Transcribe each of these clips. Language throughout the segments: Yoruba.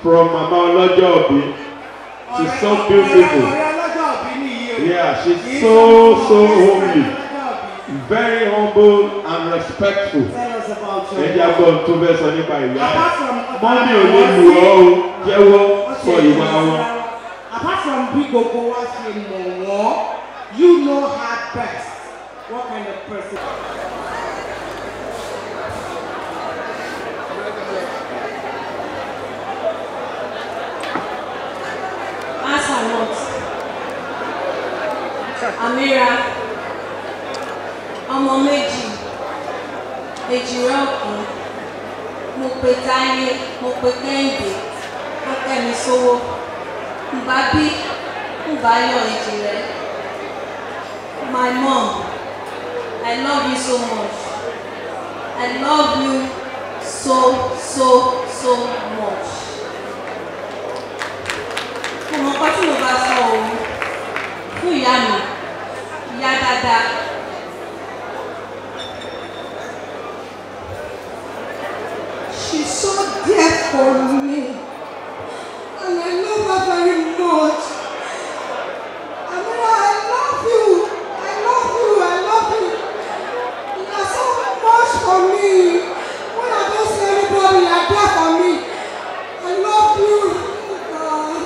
from Mama Olajobi. She's so beautiful. ọ̀rẹ́ ọlọ́jọ́ òbí nìyí o. Yeah, she's Kì í so, ṣe so ọmọ homely. ọlọ́jọ́ òbí. Very humble and respectful. Tell us about your Ẹ jẹ́ àgbọ̀ tó fẹ́ sọ nípa ìyá ẹ̀. Apart from Mọ́mí ò lè lù ọ́ o, jẹ́wọ́ sọ ìwà wọn. Apart from bí gbogbo wa ṣe mọ̀ wọ́n, you know her best. What kind of person? Answer not. Amira, ọmọ méjì, èjìrẹ́ ọ̀kùn, mo pe Táyé, mo pe Kẹ́hìndé, ó kẹ́mi sówó. Ǹbá bí, ǹbá yọ èjìrẹ́. My mom, I love you so much. I love you so, so, so much mo mọ nǹkan tí mo bá sọ òun fún ìyá mi ìyá dáadáa She's so dear for me. And I love her very much. Amira, I love you. I love you. I love you. You are so much for me. When I don't see anybody, you are there for me. I love you. God.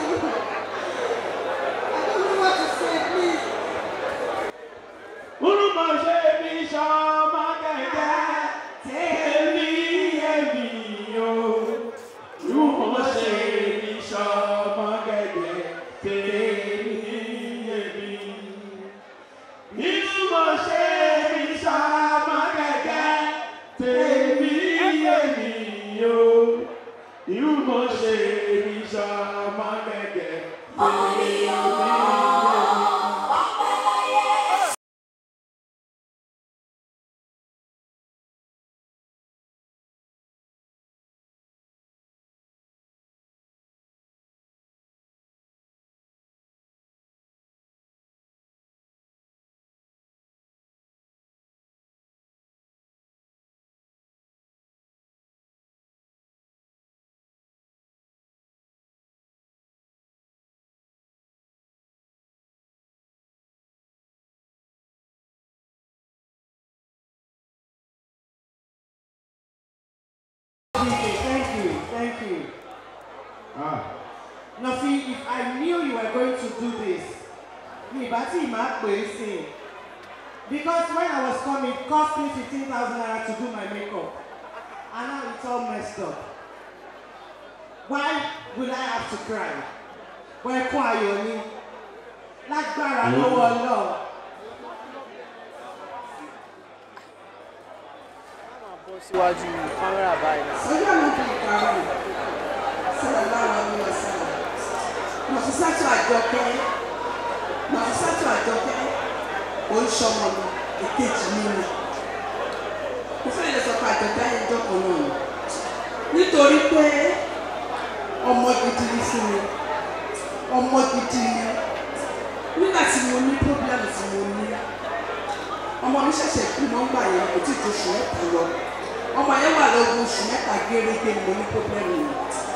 I don't know what to say, please. Olúmọ̀ ṣe mi ṣọmọ gẹ́gẹ́ tèmi èmi o. Olúmọ̀ ṣe mi ṣọmọ gẹ́gẹ́ tèmi èmi. Olúmọ̀ ṣe mi ṣọmọ gẹ́gẹ́ tèmi èmi o. Olúmọ̀ ṣe mi ṣọmọ gẹ́gẹ́ tèmi èmi. Thank you. Thank you. Ah. Nothing, if I knew you were going to do this, mi ìbá tí ìmá pè é sí i. Because when I was coming, it cost me fifteen thousand naira to do my makeup. And now it's all messed up. Why will I have to cry? Wọ́n ẹkún ayọ̀ ni. Lágbára lọ́wọ́ Ọlọ́run. bọ́ síwájú kámẹ́rà báyìí náà. Sọ́jà ló fi ìkarùn sọ̀rọ̀ láwọn ọmọ ọ̀sán. Mọ̀físátù àjọkẹ́ Mọ̀físátù àjọkẹ́ oríṣọ́mọ mi èkejì mi ni. Mo fẹ́ lè sọ pé àjọkẹ́ ayé jọ́kọ̀ náà ni. Nítorí pé ọmọ gidi ni fún mi. Ọmọ gidi ni. Nígbà tí mo ní pọ́blẹ́mù tí mo ní, ọmọ mi ṣẹ̀ṣẹ̀ kú nọ́mbà yẹn kò tí ì tó oṣù mẹ́ta lọ ọmọ yẹn wà lọ́gbọ̀n oṣù mẹ́ta gẹ́gẹ́ ni mo ní pọ́blẹ́mù yìí.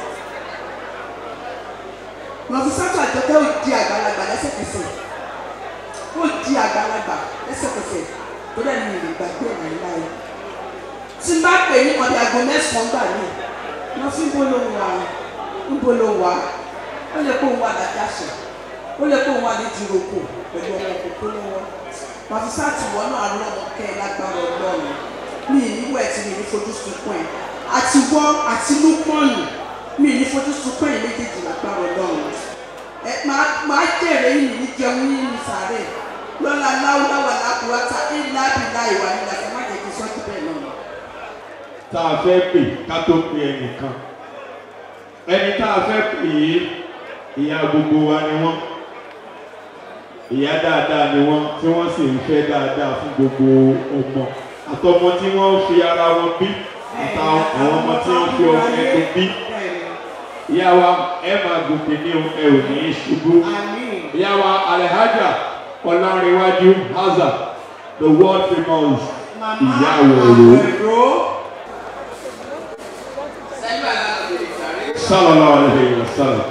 Mọ̀físátù àjọkẹ́ ò di àgbàlagbà lẹ́sẹ̀kẹsẹ̀. Ó di àgbàlagbà lẹ́sẹ̀kẹsẹ̀ tó dẹ̀ ní ìlú ìgbàgbé ẹ̀ náà láyé. Tí n bá pè ní ọdẹ aago mẹ́sàn-án gbà mí, wọ́n fi ń bó ló wà ń bó ló wà. Ó lè kó òun wà lájàṣẹ̀. Ó lè kó òun wà ní jìròkò pẹ̀lú ọmọ òkòkò lọ́wọ́. Mọ̀físátù wọ́n náà lọ́mọ kẹ́ lágbára ọlọ́run mi ì ní wẹ̀ tí mi ní fojú sunkún ẹ̀ àti wọ́ àti lúpọ̀nù mi ì ní fojú sunkún ẹ̀ méjèèjì lágbára ọlọ́run ẹ máa máa jèrè yìí ní jẹun yìí ní sàárẹ̀ lọ́la láwùláwà lákùúwátà ìlà àbílà ìwà nílà ẹ má jẹ́ kí sọ́jú bẹ́ẹ̀ náà. tá a fẹ́ pè ká tó pe ẹnìkan ẹni tá a fẹ́ pè yìí ìyá gbogbo wa ni wọ́n ìyá dáadáa ni wọ́n tí wọ́n sì ń fẹ́ dáadáa fún gbogbo ọmọ àtọmọ tí wọ́n ń fi ara wọn bí àtàwọn àwọn ọmọ tí wọ́n fi ọmọ ẹgbẹ́ bí ìyá wa ẹ máa gòkè ní o ẹ ò ní í ṣubú ìyá wa alhaja ọlárẹwájú haza the world famous ìyá wọ̀rọ̀. sallallahu alayhi wa sallam.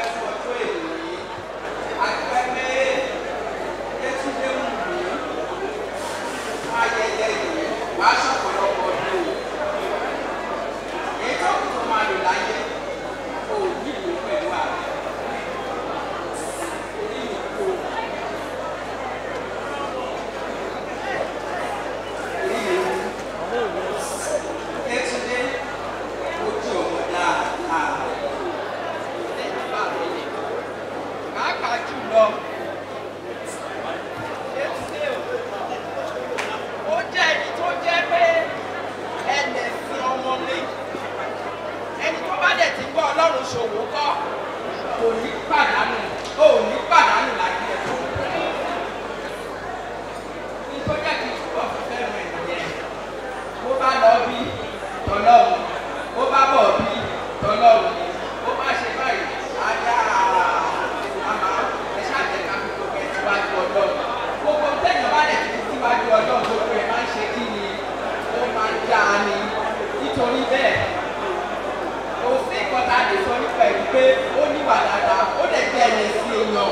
ó jẹ́ ẹni tó jẹ́ pé ẹnẹ̀ sí ọmọ mi ẹni tó bá dẹ̀ ti gbọ́ ọlọ́run ṣòwò kọ́ kò ní pàdánù ó ní pàdánù láti ẹ̀ tó ní tó jẹ́ kí túbọ̀ fi fẹ́ràn ẹ̀ nìyẹn bó bá lọ bí tọ́lọ́run bó bá bọ̀ bí tọ́lọ́run ni bó bá ṣe báyìí ajá àmà ẹ ṣáàjẹ́ ká fi gbogbo ẹ̀ síwájú ọlọ́run gbogbo tẹ̀yìn bá dẹ̀ ti fi síwájú ọlọ́run gbogbo ẹ̀ máa ń ṣe kí ni ó máa ń já a ni nítorí bẹ́ẹ̀ òfin ìkọta lè sọ nípa ẹ̀rí pé ó níwà dáadáa ó dẹ̀ jẹ́ ẹ̀yẹ sí èèyàn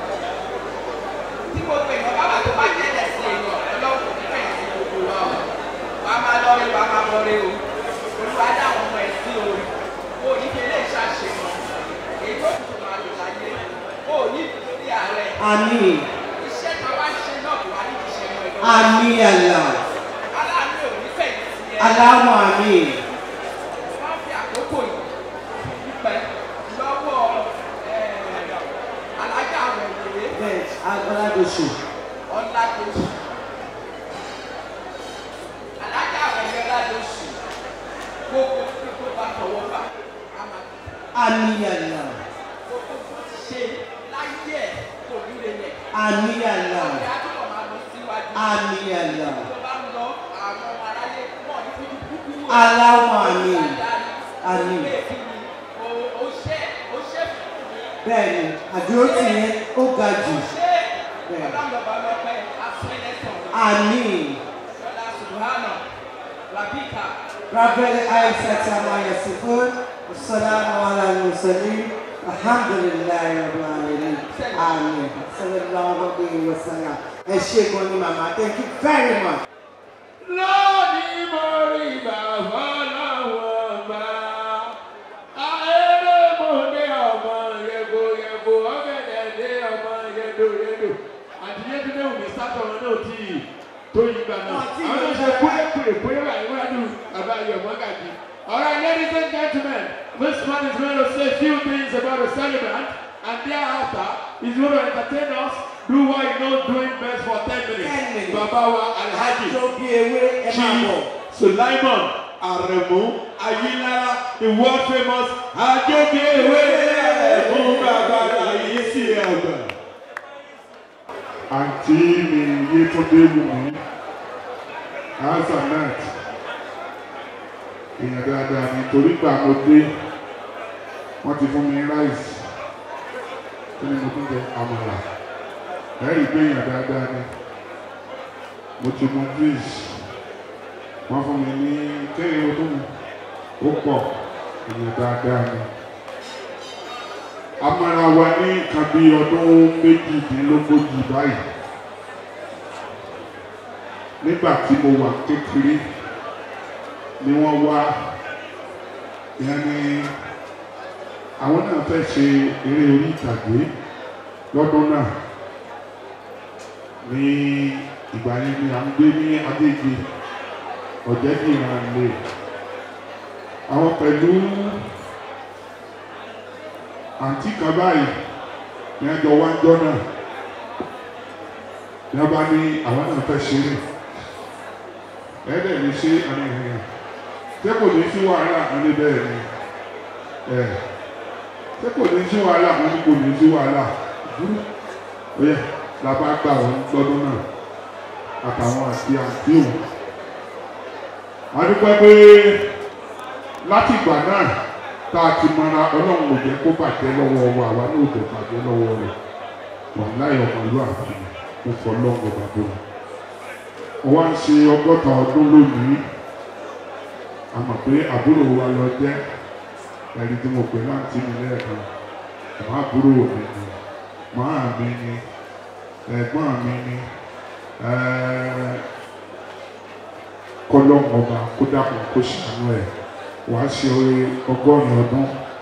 tí gbogbo èèyàn bá wà tó bá jẹ́ ẹ̀yẹ sí èèyàn ọlọ́run kò ní fẹ̀yìn sí gbogbo wa o wà á máa lọ́rí wà á máa bọ́rí o olúwa dá àwọn ọmọ ẹ̀ sí o o ní fi ilé ìṣàṣeyàn èyí tó kù tó máa lò láyé o ní ìdílé ààrẹ Àmín. iṣẹ́ tá a wá ṣe náà kò wá ní ti ṣe mọ́ ẹ̀ lọ́wọ́ Àmín Allah. aláàánú ò ní fẹ̀yìn sí ẹ Allahumma àmín. wọ́n fi àkókò yìí dúpẹ́ lọ́wọ́ alájà àwọn ìwé Bẹ́ẹ̀ Agbọ́ládọ̀sù. ọ̀làdọ̀sù alájà àwọn ìwé ọ̀làdọ̀sù gbogbo tí tó bá tọwọ́ bá a máa Àmín Allah. gbogbo tó ti ṣe láyé ẹ̀ kò ní lè yẹ Àmín Allah. ìyá tó lọ máa lọ síwájú Àmín Allah. tó bá ń lọ àwọn ọmọ aráyé pọ̀ ní fífi kúkú wọ̀. Allahumma àmín. Àmín. Bẹ́ẹ̀ni, àdúró tì yẹn ó ga jù. Àmín. Rabbil Aisata ma yasifun. Wassalamu ala al-mursalin. Alhamdulillahi rabbil alamin. Àmín. Sallallahu alayhi wa sallam. Ẹ ṣé gan ni màmá. Thank you very much. lónìí mo rí bàbá láwọn bá ayélujáde ọmọ yẹgo yẹgo ọgẹdẹ dé ọmọ yẹdo yẹdo àti yẹtúndé wùmí sátọ wọn náà tí tó yí gbà náà Wọ́n ti àwọn náà ṣe kúrẹ́ kúrẹ́ kúrẹ́ wà níwájú bàbá ayọ̀mọ́ gàdí. All right, ladies and gentlemen, this man is going to say a few things about the celebrant, and thereafter, he's going to entertain us, do what he knows doing best for 10 minutes. 10 minutes. Bàbá wa Alhaji. Àjọ bí ewé ẹ máa bọ̀. Sulaiman Aremu Ayilara, the world famous Ajogewe Aremu Bàbá Láyé sí àgbà. àǹtí mi yétúndé wùmí azanat èèyàn dáadáa ni torí gbà mo dé wọ́n ti fún mi ráìsì kí ni mo tún jẹ àmàlà ẹ̀rí pé èèyàn dáadáa ni mo ti mu juice wọ́n fún mi ní kéde mo tún mu ó pọ̀ èèyàn dáadáa ni amára wa ní nǹkan bí ọdún méjìdínlógójì báyìí nígbà tí mo wà kékeré ni wọ́n wá ìyẹn ni àwọn náà fẹ́ ṣe eré orí ìtàgé lọ́dún náà ní ìgbà yẹn ni à ń gbé ní Agége ọ̀jẹ̀dìran lè àwọn pẹ̀lú àǹtí kan báyìí ní ẹjọ́ wájọ́ náà ní wọ́n bá ní àwọn náà fẹ́ ṣeré ẹ̀ẹ́dẹ̀ ní ṣe àmì ìrìn ṣé kò ní sí wàhálà wọn ní bẹ́ẹ̀ ni ẹ̀ ṣé kò ní sí wàhálà wọn ní kò ní sí wàhálà dúró ó yẹ la bá gbà wọn lọ́dún náà àtàwọn àti àǹtí òun a dúpẹ́ pé láti ìgbà náà tá a ti mọra ọlọ́run ò jẹ́ kó bàjẹ́ lọ́wọ́ wa àwa náà ò jẹ́ bàjẹ́ lọ́wọ́ rẹ̀ wọ́n láyọ̀ ọmọlúwàbí mo fọ́ lọ́wọ́ bàbá wọn. wọ́n wá ń ṣe ọgọ́ta ọdún lónìí a mọ̀ pé àbúrò wa lọ jẹ́ ẹni tí mo pè láǹtí mi lẹ́ẹ̀kan màá àbúrò mi ni màá mi ni ẹ̀gbọ́n mi ni kọ́lọ́mù ọba kó dàpọ̀ kó ṣàánú ẹ̀ wàá ṣe ọgọ́rùn-ún ọdún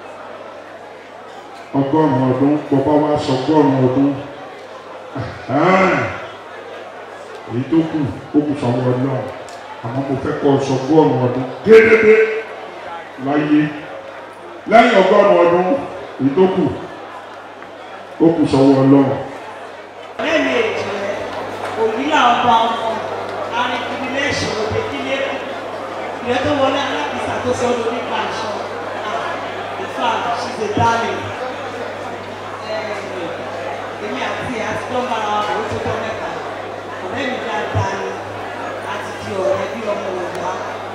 ọgọ́rùn-ún ọdún bọ́bá wá sọ ọgọ́rùn-ún ọdún èyí tó kù ó kù sọ́wọ́ náà àmọ́ mo fẹ́ kọ́ sọ ọgọ́rùn-ún ọdún gédédé láyé lẹ́yìn ọgọ́rùn-ún ọdún èyí tó kù ó kù sọ́wọ́ náà. lẹ́nu èjì rẹ̀ òní làwọn bá ọmọ arìnrìn lẹ́sùn òde kílé kù ìrẹ́ tó wọlé alákìsà tó sọ ọdún nípa aṣọ ìfà she's a darling èmi àti àti tó ń bára wa kò tó tọ́ mẹ́ta ọ̀rẹ́ mi dáadáa ni àti di ọ̀rẹ́ bí ọmọ òwúwa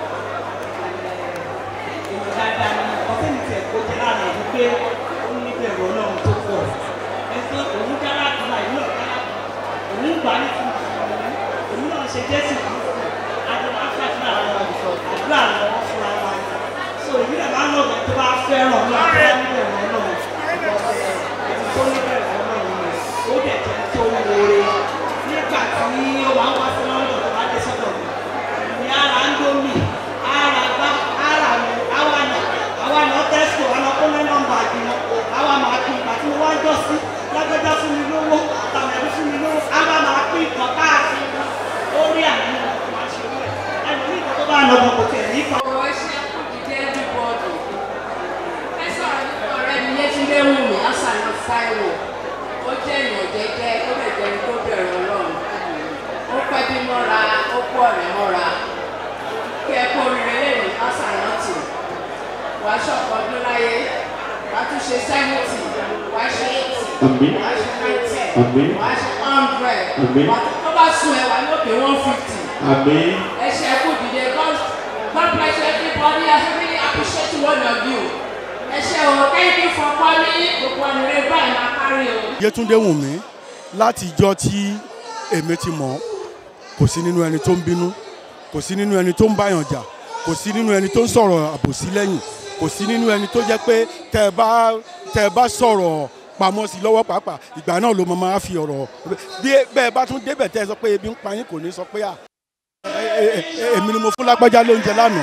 èmi dáadáa ni ọ̀sẹ̀ mi tiẹ̀ kó jẹ́ láàrin ìlú pé ó ní bẹ̀rù ọlọ́run tó pọ̀ ẹsẹ̀ òun dára àdúrà ìlú ọ̀dára òun gbà ní fún òun náà ṣe jésù kristu àdúrà àfàdúrà àwọn àdúrà lọ́wọ́ fún ara wa so èmi náà máa ń lọ bẹ̀ tó bá fẹ́ràn ní àbúrò níbẹ̀rù ọlọ́run ẹni tó níbẹ̀rù ọlọ́run rẹ̀ ó dẹ̀ jẹ́ tó ń wọlé nígbà tí ó máa ń wá sí lọ́dọ̀ tó bá dé sọ́dọ̀ mi ní ara ń dómì ara gbá ara mi àwa nà àwa nà tẹ́sítò àná kó lẹ́ nọ́mbà àgbìmọ̀ àwa máa pín ìgbà tí mo wá ń jọ sí lágbẹ́jọ́ fún mi lówó tàbí fún mi lówó àwa máa pín ìkan káàkiri orí àmì máa ṣe wẹ̀ ẹni ní ìkan tó bá lọ bọ̀ kò tẹ̀ ní ìkan. ọ̀rọ̀ iṣẹ́ kù dídé everybody ẹ sọ̀rọ̀ nípa ọ̀rẹ́ mi Yétúndé Wùmí Asànà Táíwò ó jẹ́ èèyàn jẹ́jẹ́ ó lè jẹ́ ẹni tó bẹ̀rẹ̀ Ọlọ́run ó pẹ́ bí mọ́ra ó kó ọ̀rẹ́ mọ́ra kí ẹ kó oríire lẹ́nu Asànà tì wàá ṣọ̀pọ̀ ọdún láyé wàá tún ṣe sẹ́mùtì wàá ṣe eighty Àmín. wàá ṣe ninety Àmín. wàá ṣe hundred Àmín. wàá tó bá sùn ẹ̀ wà ní òkè one fifty. àmín Ẹ ṣe kú dìde God God bless you everybody I really appreciate one of you. Ẹ ṣe o thank you for calling gbogbo ọ̀nìrè báyìí máa kárí o. Yétúndé Wùmí láti ìjọ tí èmi ti mọ̀ kò sí nínú ẹni tó ń bínú kò sí nínú ẹni tó ń báyàn jà kò sí nínú ẹni tó ń sọ̀rọ̀ àbòsí lẹ́yìn kò sí nínú ẹni tó jẹ́ pé tẹ́ ẹ bá tẹ́ ẹ bá sọ̀rọ̀ pamọ́ sí lọ́wọ́ pàápàá ìgbà náà ló máa fi ọ̀rọ̀ bí bẹ́ẹ̀ bá tún débẹ̀ tẹ́ ẹ sọ pé ebi ń pa yín kò ní sọ pé à ẹ- ẹ- ẹ- èmi ni mo fún lágbájá lóúnjẹ lánàá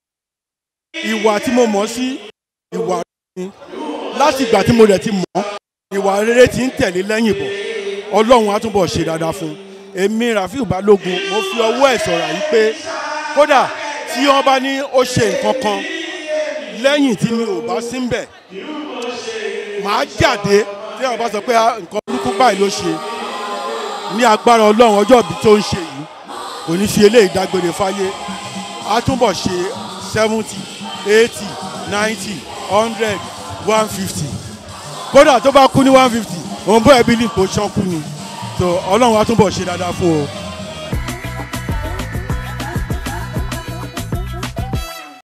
ìwà tí mo mọ̀ sí ìwà ni láti ìgbà tí mo rẹ̀ ti mọ̀ ìwà rere ti ń tẹ̀lé lẹ́yìn bọ̀ ọlọ́run á túbọ̀ ṣe dáadáa fún un èmi Rafiu Balógun mo fi ọwọ́ ẹ̀ sọ̀rọ̀ yìí pé kódà tí wọ́n bá ní ó ṣe nǹkan kan lẹ́yìn tí mi ò bá sí ń bẹ̀ màá jáde tí wọ́n bá sọ pé "Ah, nǹkan burúkú báyìí ló ṣe ní agbára ọlọ́run ọjọ́ ìbí tó ń ṣe yìí kò ní fi eléyìí dágbére fáyé á túbọ̀ ṣe seventy eighty ninety hundred one fifty kódà tó bá kú ní one fifty òun bó ẹbí lè kó ṣán kú ni so ọlọ́run á túbọ̀ ṣe dáadáa fún o